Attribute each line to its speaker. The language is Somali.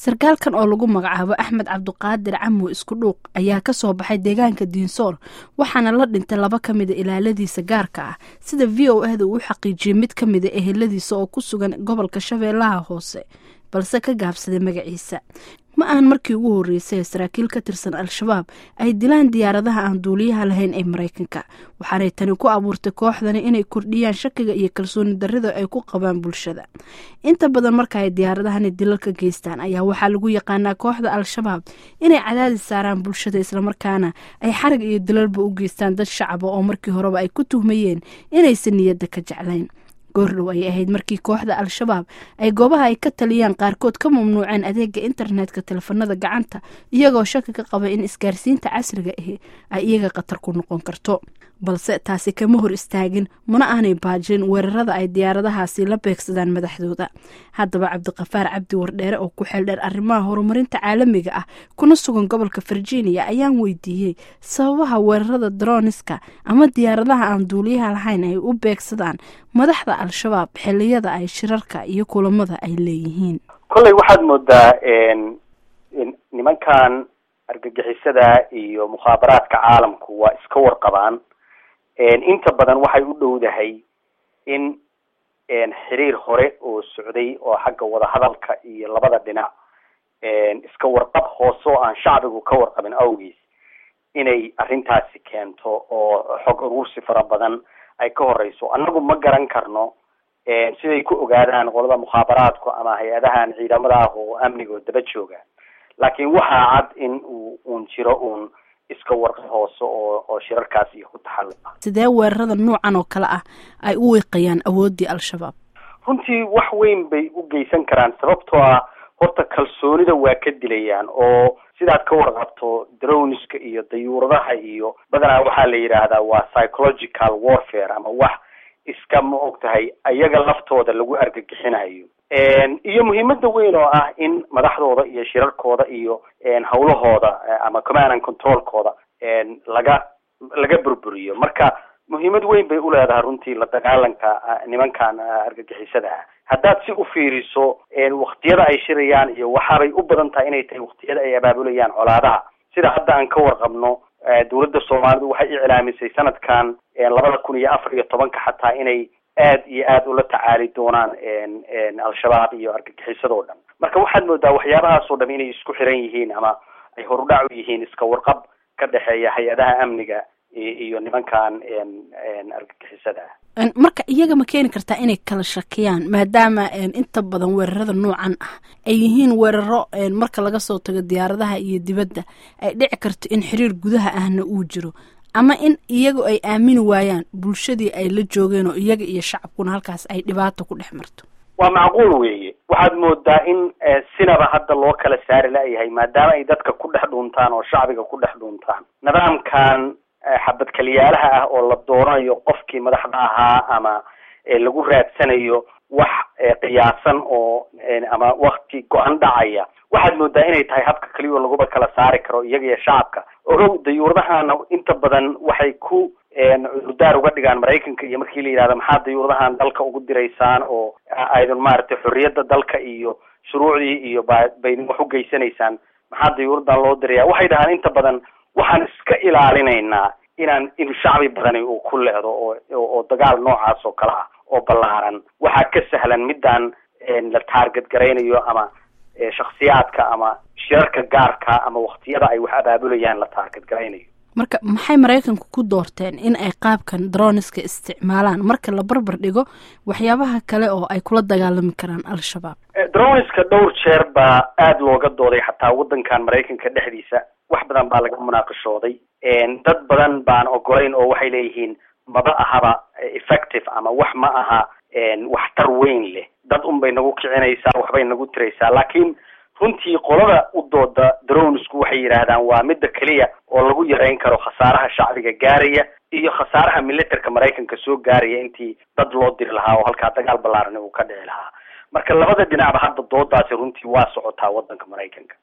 Speaker 1: sarkaalkan oo lagu magacaabo axmed cabduqaadir camo isku dhuuq ayaa kasoo baxay deegaanka diinsoor waxaana la dhintay laba ka mida ilaaladiisa gaarka ah sida v o ahda uu xaqiijiyey mid ka mida eheladiisa oo ku sugan gobolka shabeellaha hoose balse ka gaabsaday magaciisa ma ahan markii ugu horreysay ee saraakiil ka tirsan al-shabaab ay dilaan diyaaradaha aan duuliyaha lahayn ee maraykanka waxaanay tani ku abuurtay kooxdani inay kordhiyaan shakiga iyo kalsooni darrida ay ku qabaan bulshada inta badan marka ay diyaaradahani dilalka geystaan ayaa waxaa lagu yaqaanaa kooxda al-shabaab inay cadaadis saaraan bulshada islamarkaana ay xarag iyo dilalba u geystaan dad shacaba oo markii horeba ay ku tuhmayeen inaysan niyadda ka jeclayn goordhow ayay ahayd markii kooxda al-shabaab ay goobaha ay ka taliyaan qaarkood ka mamnuuceen adeega internetka teleefanada gacanta iyagoo shaki ka qaba in isgaarsiinta casriga ahi ay iyaga khatar ku noqon karto balse taasi kama hor istaagin mana aanay baajin weerarada ay diyaaradahaasi la beegsadaan madaxdooda haddaba cabdiqafaar cabdi wardheere oo ku xeeldheer arrimaha horumarinta caalamiga ah kuna sugan gobolka virginia ayaan weydiiyey sababaha weerarada droniska ama diyaaradaha aan duuliyaha lahayn ay u beegsadaan madaxda al-shabaab xiliyada ay shirarka iyo kulamada ay leeyihiin
Speaker 2: kolley waxaad moodaa nimankan argagixisada iyo mukhaabaraadka caalamku waa iska warqabaan inta badan waxay u dhowdahay in xiriir hore oo socday oo xagga wadahadalka iyo labada dhinac iska warqab hoose oo aan shacbigu ka warqabin awgiis inay arrintaasi keento oo xog urursi fara badan ay ka horeyso annagu ma garan karno siday ku ogaadaan qolada mukhaabaraadku ama hay-adahan ciidamada ah oo amniga oo daba jooga laakiin waxaa cad in uu uun jiro uun iska warqab hoose oo oo shirarkaas iyo ku taxalluqa
Speaker 1: sidee weerarada noocan oo kale ah ay u wiiqayaan awooddii al-shabaab
Speaker 2: runtii wax weyn bay u geysan karaan sababtoo ah horta kalsoonida waa ka dilayaan oo sidaad ka warqabto droniska iyo dayuuradaha iyo badanaa waxaa la yidhaahdaa waa psychological warfare ama wax iska ma og tahay ayaga laftooda lagu argagixinayo iyo muhiimada weyn oo ah in madaxdooda iyo shirarkooda iyo hawlahooda ama command and controlkooda laga laga burburiyo marka muhiimad weyn bay uleedahay runtii la dagaalanka nimankan argagixisada ah haddaad si u fiiriso waktiyada ay shirayaan iyo waxaabay u badan tahay inay tahay waktiyada ay abaabulayaan colaadaha sida hadda aan ka warqabno dawladda soomaalidu waxay iclaamisay sanadkan labada kun iyo afar iyo tobanka xataa inay aad iyo aad ula tacaali doonaan al-shabaab iyo argagixisadoo dhan marka waxaad moodaa waxyaabahaasoo dham inay isku xiran yihiin ama ay horudhac u yihiin iska warqab ka dhexeeya hay-adaha amniga iyo nimankan argagixisada
Speaker 1: ah marka iyaga ma keeni kartaa inay kala shakiyaan maadaama inta badan weerarada noocan ah ay yihiin weeraro marka laga soo tago diyaaradaha iyo dibadda ay dhici karto in xiriir gudaha ahna uu jiro ama in iyagu ay aamini waayaan bulshadii ay la joogeen oo iyaga iyo shacabkuna halkaas ay dhibaato ku dhex marto
Speaker 2: waa macquul weeye waxaad moodaa in sinaba hadda loo kala saari la-yahay maadaama ay dadka ku dhex dhuuntaan oo shacbiga ku dhex dhuuntaan nidaamkan xabad kaliyaalaha ah oo la dooranayo qofkii madaxda ahaa ama lagu raadsanayo wax qiyaasan oo ama wakti go-an dhacaya waxaad moodaa inay tahay habka keliya oo laguba kala saari karo iyaga iyo shacabka ogow dayuuradahana inta badan waxay ku cudurdaar uga dhigaan maraykanka iyo markii la yidhahda maxaa dayuuradahan dalka ugu diraysaan oo aydun maaragtay xorriyadda dalka iyo shuruucdii iyo ba bay wax u geysanaysaan maxaa dayuuradan loo diraya waxay dhahaan inta badan waxaan iska ilaalinaynaa inaan in shacbi badani uu ku leedo oo oo dagaal noocaas oo kale ah oo ballaaran waxaa ka sahlan midaan la taarget garaynayo ama shaksiyaadka ama shirarka gaarka ama waktiyada ay wax abaabulayaan la taarget garaynayo
Speaker 1: marka maxay maraykanku ku doorteen in ay qaabkan droniska isticmaalaan marka la barbar dhigo waxyaabaha kale oo ay kula dagaalami karaan al-shabaab
Speaker 2: droniska dhowr jeer baa aada looga dooday xataa waddankan maraykanka dhexdiisa wax badan baa laga munaaqashooday dad badan baan ogolayn oo waxay leeyihiin maba ahaba effective ama wax ma aha waxtar weyn leh dad un bay nagu kicinaysaa waxbay nagu tiraysaa laakiin runtii qolada u dooda dronesku waxay yidhaahdaan waa midda keliya oo lagu yareyn karo khasaaraha shacbiga gaaraya iyo khasaaraha militerka maraykanka soo gaaraya intii dad loo diri lahaa oo halkaa dagaal ballaaran uu ka dhici lahaa marka labada dhinacba hadda doodaasi runtii waa socotaa waddanka maraykanka